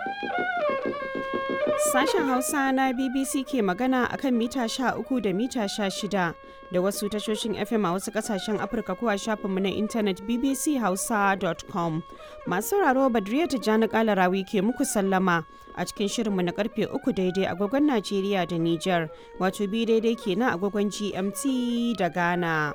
Sashen Hausa na BBC ke magana akan mita 13 da mita 16 da wasu tashoshin FM a wasu kasashen Afirka ko a shafinmu na intanet bbchausa.com. Masu sauraro Badriya Tijjani Kalarawi ke muku sallama a cikin shirinmu na karfe 3 daidai agogon Najeriya da Nijar, wato bi daidai kenan agogon GMT da Ghana.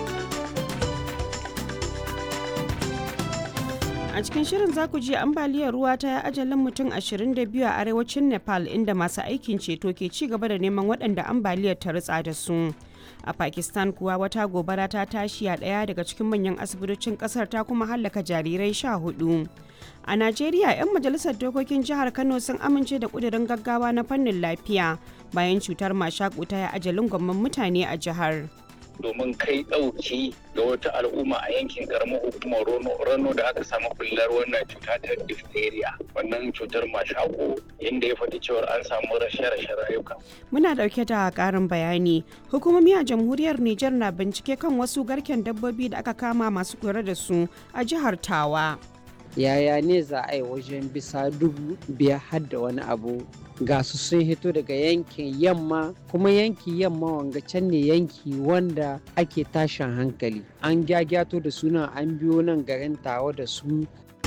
A cikin shirin za ku ji ambaliyar ruwa ta yi ajalin mutum 22 a arewacin Nepal inda masu aikin ceto ke ci gaba da neman waɗanda ambaliyar ta ritsa da su. A Pakistan kuwa wata gobara ta tashi a ɗaya daga cikin manyan asibitocin ƙasar ta kuma hallaka jarirai sha hudu. A Najeriya 'yan majalisar dokokin jihar Kano sun amince da ƙudurin gaggawa na fannin lafiya bayan cutar mashaƙu ta yi ajalin gwamman mutane a jihar. domin kai ɗauki ga wata al'umma a yankin karamar hukumar rano da aka samu bullar wannan cuta ta diphtheria wannan cutar mashako inda ya faɗi cewar an samu rashe-rashe rayuka. Muna ɗauke da ƙarin bayani. Hukumomi a jamhuriyar Nijar na bincike kan wasu garken dabbobi da aka kama masu kula da su a jihar Tawa. Yaya ne za a yi wajen bisa dubu biyar har da wani abu ga su sun hito daga yankin yamma kuma yanki yamma wanga can ne yanki wanda ake tashin hankali an gyagyato da suna an biyo nan garin tawa da su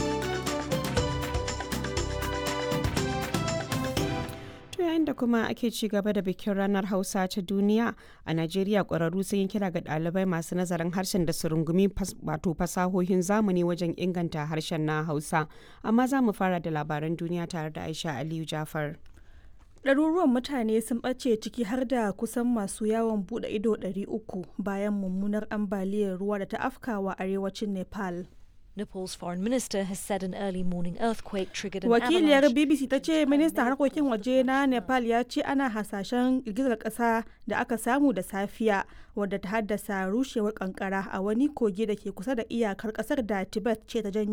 To yayin da kuma ake ci gaba da bikin ranar Hausa ta duniya a Najeriya ƙwararru sun yi kira ga ɗalibai masu nazarin harshen da su rungumi wato fasahohin zamani wajen inganta harshen na Hausa. Amma za mu fara da labaran duniya tare da Aisha Aliyu Jafar. ɗaruruwan mutane sun ɓace ciki har da kusan masu yawon buɗe ido 300 bayan mummunar ambaliyar ruwa da ta afkawa arewacin nepal Nepal's foreign minister has said an early morning earthquake triggered an wakiliyar avalanche. bbc ta ce ministan harkokin waje na nepal ya ce ana hasashen girgizar ƙasa da aka samu da safiya wadda ta haddasa rushewar kankara a wani kogi da ke kusa da iyakar ƙasar da tibet ce ta janyo